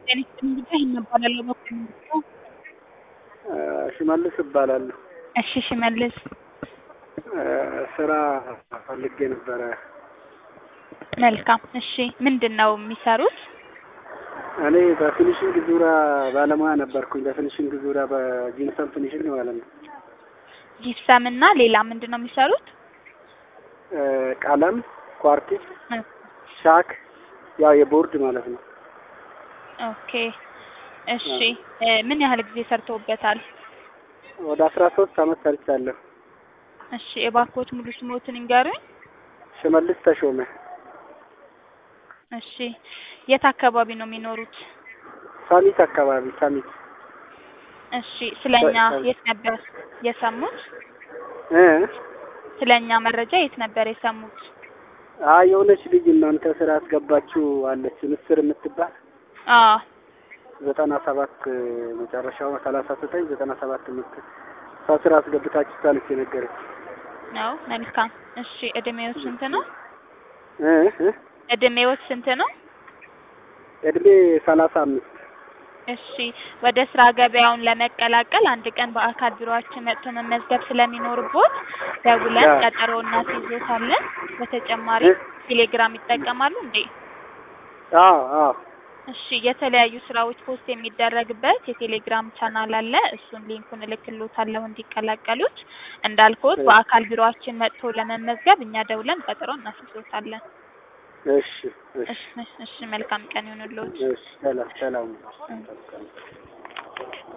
ጤና ይስጥልኝ ጉዳይ ይህን እባላለሁ በኩል ምንድነው? ሽመልስ እባላለሁ። እሺ ሽመልስ ስራ ፈልጌ ነበረ። መልካም እሺ ምንድን ነው የሚሰሩት? እኔ በፊኒሽንግ ዙሪያ ባለሙያ ነበርኩኝ። በፊኒሽንግ ዙሪያ በጂንሰም ፊኒሽንግ ማለት ነው። ጂፕሰም እና ሌላ ምንድን ነው የሚሰሩት? ቀለም፣ ኳርቲዝ፣ እ ሻክ ያው የቦርድ ማለት ነው። ኦኬ እሺ እ ምን ያህል ጊዜ ሰርተውበታል? ወደ አስራ ሶስት አመት ሰርቻለሁ። እሺ እባክዎት ሙሉ ስሞትን ይንገሩኝ? ሽመልስ ተሾመ። እሺ የት አካባቢ ነው የሚኖሩት? ሳሚት አካባቢ ሳሚት እሺ ስለኛ የት ነበር የሰሙት? እ ስለኛ መረጃ የት ነበር የሰሙት? አይ የሆነች ልጅ እናንተ ስራ አስገባችሁ አለች ምስር የምትባል አዎ ዘጠና ሰባት መጨረሻው ሰላሳ ዘጠኝ ዘጠና ሰባት የምት እሷ ስራ አስገብታችሁ ሳለች የነገረች ነው መልካም እሺ እድሜዎት ስንት ነው? እ እ እድሜዎት ስንት ነው? እድሜ ሰላሳ አምስት እሺ ወደ ስራ ገበያውን ለመቀላቀል አንድ ቀን በአካል ቢሮአችን መጥቶ መመዝገብ ስለሚኖርቦት ደውለን ያ። ቀጠሮ እናስይዞታለን። በተጨማሪ እ? ቴሌግራም ይጠቀማሉ እንዴ? አዎ አዎ እሺ የተለያዩ ስራዎች ፖስት የሚደረግበት የቴሌግራም ቻናል አለ። እሱን ሊንኩን እልክልዎታለሁ እንዲቀላቀሉት። እንዳልኩት እ። በአካል ቢሮአችን መጥቶ ለመመዝገብ እኛ ደውለን ቀጠሮ እናስይዞታለን። እሺ እሺ እሺ እሺ መልካም ቀን ይሁንልዎት። እሺ ሰላም ሰላም